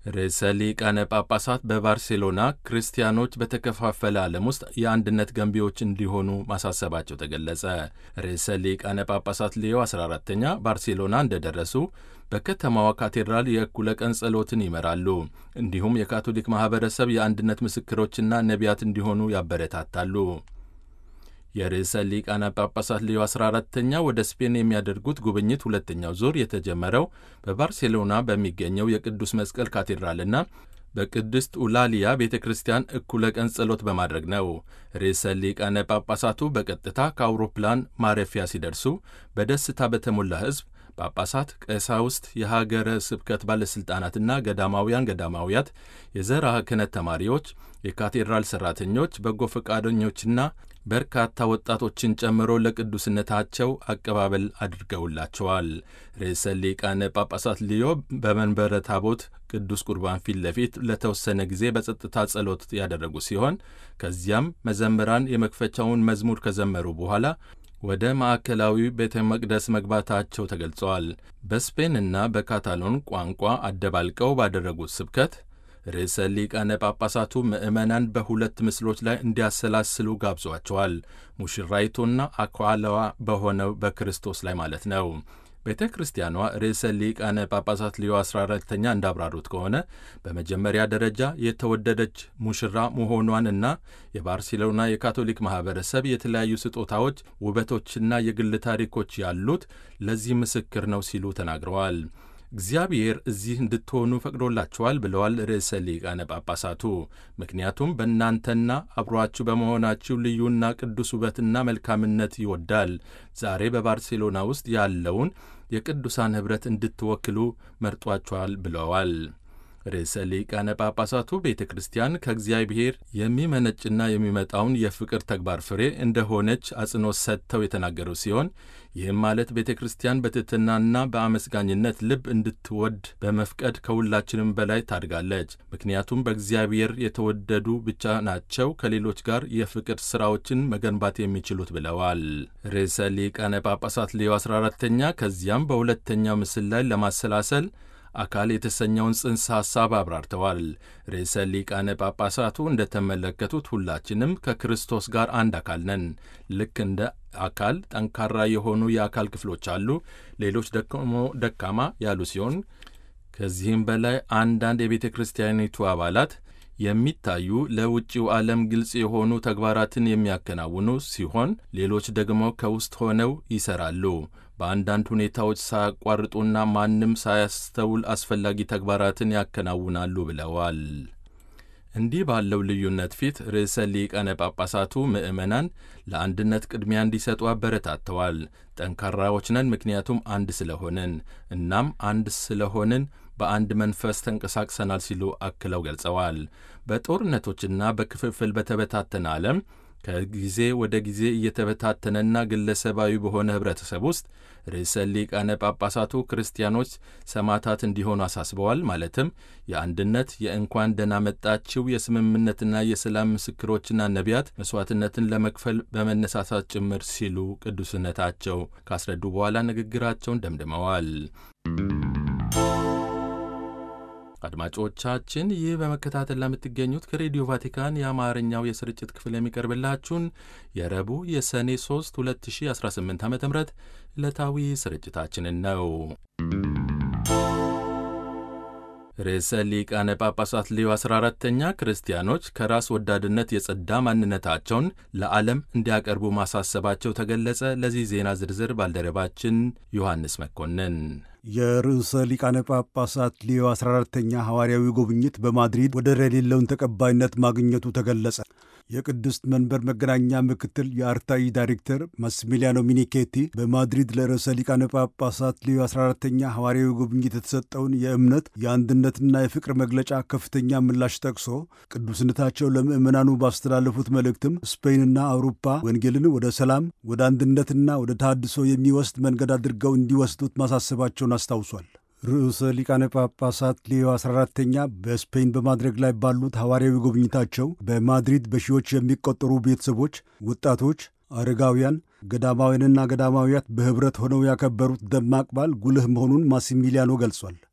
ርዕሰ ሊቃነ ጳጳሳት በባርሴሎና ክርስቲያኖች በተከፋፈለ ዓለም ውስጥ የአንድነት ገንቢዎች እንዲሆኑ ማሳሰባቸው ተገለጸ። ርዕሰ ሊቃነ ጳጳሳት ሌዮ 14ተኛ ባርሴሎና እንደደረሱ በከተማዋ ካቴድራል የእኩለ ቀን ጸሎትን ይመራሉ። እንዲሁም የካቶሊክ ማኅበረሰብ የአንድነት ምስክሮችና ነቢያት እንዲሆኑ ያበረታታሉ። የርዕሰ ሊቃነ ጳጳሳት ሌዮ 14ተኛ ወደ ስፔን የሚያደርጉት ጉብኝት ሁለተኛው ዙር የተጀመረው በባርሴሎና በሚገኘው የቅዱስ መስቀል ካቴድራልና በቅድስት ኡላሊያ ቤተ ክርስቲያን እኩለ ቀን ጸሎት በማድረግ ነው። ርዕሰ ሊቃነ ጳጳሳቱ በቀጥታ ከአውሮፕላን ማረፊያ ሲደርሱ በደስታ በተሞላ ሕዝብ ጳጳሳት፣ ቀሳውስት፣ የሀገረ ስብከት ባለሥልጣናትና ገዳማውያን ገዳማውያት፣ የዘርዓ ክህነት ተማሪዎች፣ የካቴድራል ሠራተኞች፣ በጎ ፈቃደኞችና በርካታ ወጣቶችን ጨምሮ ለቅዱስነታቸው አቀባበል አድርገውላቸዋል። ርዕሰ ሊቃነ ጳጳሳት ሊዮ በመንበረ ታቦት ቅዱስ ቁርባን ፊት ለፊት ለተወሰነ ጊዜ በጸጥታ ጸሎት ያደረጉ ሲሆን ከዚያም መዘምራን የመክፈቻውን መዝሙር ከዘመሩ በኋላ ወደ ማዕከላዊ ቤተ መቅደስ መግባታቸው ተገልጸዋል። በስፔንና በካታሎን ቋንቋ አደባልቀው ባደረጉት ስብከት ርዕሰ ሊቃነ ጳጳሳቱ ምዕመናን በሁለት ምስሎች ላይ እንዲያሰላስሉ ጋብዟቸዋል። ሙሽራይቱና አኳላዋ በሆነው በክርስቶስ ላይ ማለት ነው። ቤተ ክርስቲያኗ ርዕሰ ሊቃነ ጳጳሳት ሊዮ 14ተኛ እንዳብራሩት ከሆነ በመጀመሪያ ደረጃ የተወደደች ሙሽራ መሆኗን እና የባርሴሎና የካቶሊክ ማኅበረሰብ የተለያዩ ስጦታዎች፣ ውበቶችና የግል ታሪኮች ያሉት ለዚህ ምስክር ነው ሲሉ ተናግረዋል። እግዚአብሔር እዚህ እንድትሆኑ ፈቅዶላችኋል ብለዋል ርዕሰ ሊቃነ ጳጳሳቱ። ምክንያቱም በእናንተና አብሯችሁ በመሆናችሁ ልዩና ቅዱስ ውበትና መልካምነት ይወዳል። ዛሬ በባርሴሎና ውስጥ ያለውን የቅዱሳን ኅብረት እንድትወክሉ መርጧችኋል ብለዋል። ርዕሰ ሊቃነ ጳጳሳቱ ቤተ ክርስቲያን ከእግዚአብሔር የሚመነጭና የሚመጣውን የፍቅር ተግባር ፍሬ እንደሆነች አጽንኦት ሰጥተው የተናገሩ ሲሆን ይህም ማለት ቤተ ክርስቲያን በትሕትናና በአመስጋኝነት ልብ እንድትወድ በመፍቀድ ከሁላችንም በላይ ታድጋለች። ምክንያቱም በእግዚአብሔር የተወደዱ ብቻ ናቸው ከሌሎች ጋር የፍቅር ሥራዎችን መገንባት የሚችሉት ብለዋል። ርዕሰ ሊቃነ ጳጳሳት ሌዮ 14ተኛ ከዚያም በሁለተኛው ምስል ላይ ለማሰላሰል አካል የተሰኘውን ጽንሰ ሐሳብ አብራርተዋል። ርዕሰ ሊቃነ ጳጳሳቱ እንደተመለከቱት ሁላችንም ከክርስቶስ ጋር አንድ አካል ነን። ልክ እንደ አካል ጠንካራ የሆኑ የአካል ክፍሎች አሉ፣ ሌሎች ደግሞ ደካማ ያሉ ሲሆን ከዚህም በላይ አንዳንድ የቤተ ክርስቲያኒቱ አባላት የሚታዩ ለውጭው ዓለም ግልጽ የሆኑ ተግባራትን የሚያከናውኑ ሲሆን ሌሎች ደግሞ ከውስጥ ሆነው ይሠራሉ። በአንዳንድ ሁኔታዎች ሳያቋርጡና ማንም ሳያስተውል አስፈላጊ ተግባራትን ያከናውናሉ ብለዋል። እንዲህ ባለው ልዩነት ፊት ርዕሰ ሊቃነ ጳጳሳቱ ምዕመናን ለአንድነት ቅድሚያ እንዲሰጡ አበረታተዋል። ጠንካራዎች ነን ምክንያቱም አንድ ስለሆንን፣ እናም አንድ ስለሆንን በአንድ መንፈስ ተንቀሳቅሰናል ሲሉ አክለው ገልጸዋል። በጦርነቶችና በክፍፍል በተበታተነ ዓለም ከጊዜ ወደ ጊዜ እየተበታተነና ግለሰባዊ በሆነ ኅብረተሰብ ውስጥ ርዕሰ ሊቃነ ጳጳሳቱ ክርስቲያኖች ሰማዕታት እንዲሆኑ አሳስበዋል። ማለትም የአንድነት የእንኳን ደህና መጣችው የስምምነትና የሰላም ምስክሮችና ነቢያት መሥዋዕትነትን ለመክፈል በመነሳሳት ጭምር ሲሉ ቅዱስነታቸው ካስረዱ በኋላ ንግግራቸውን ደምድመዋል። አድማጮቻችን ይህ በመከታተል ለምትገኙት ከሬዲዮ ቫቲካን የአማርኛው የስርጭት ክፍል የሚቀርብላችሁን የረቡዕ የሰኔ 3 2018 ዓ ም ዕለታዊ ስርጭታችንን ነው። ርዕሰ ሊቃነ ጳጳሳት ሌዮ 14ተኛ ክርስቲያኖች ከራስ ወዳድነት የጸዳ ማንነታቸውን ለዓለም እንዲያቀርቡ ማሳሰባቸው ተገለጸ። ለዚህ ዜና ዝርዝር ባልደረባችን ዮሐንስ መኮንን የርዕሰ ሊቃነ ጳጳሳት ሊዮ 14ተኛ ሐዋርያዊ ጉብኝት በማድሪድ ወደር የሌለውን ተቀባይነት ማግኘቱ ተገለጸ። የቅድስት መንበር መገናኛ ምክትል የአርታኢ ዳይሬክተር ማስሚሊያኖ ሚኒኬቲ በማድሪድ ለርዕሰ ሊቃነ ጳጳሳት ሊዮ 14ተኛ ሐዋርያዊ ጉብኝት የተሰጠውን የእምነት የአንድነትና የፍቅር መግለጫ ከፍተኛ ምላሽ ጠቅሶ ቅዱስነታቸው ለምዕመናኑ ባስተላለፉት መልእክትም ስፔንና አውሮፓ ወንጌልን ወደ ሰላም፣ ወደ አንድነትና ወደ ታድሶ የሚወስድ መንገድ አድርገው እንዲወስዱት ማሳሰባቸውን አስታውሷል። ርዕሰ ሊቃነ ጳጳሳት ሌዮ 14ተኛ በስፔን በማድረግ ላይ ባሉት ሐዋርያዊ ጉብኝታቸው በማድሪድ በሺዎች የሚቆጠሩ ቤተሰቦች፣ ወጣቶች፣ አረጋውያን፣ ገዳማውያንና ገዳማውያት በኅብረት ሆነው ያከበሩት ደማቅ በዓል ጉልህ መሆኑን ማሲሚሊያኖ ገልጿል።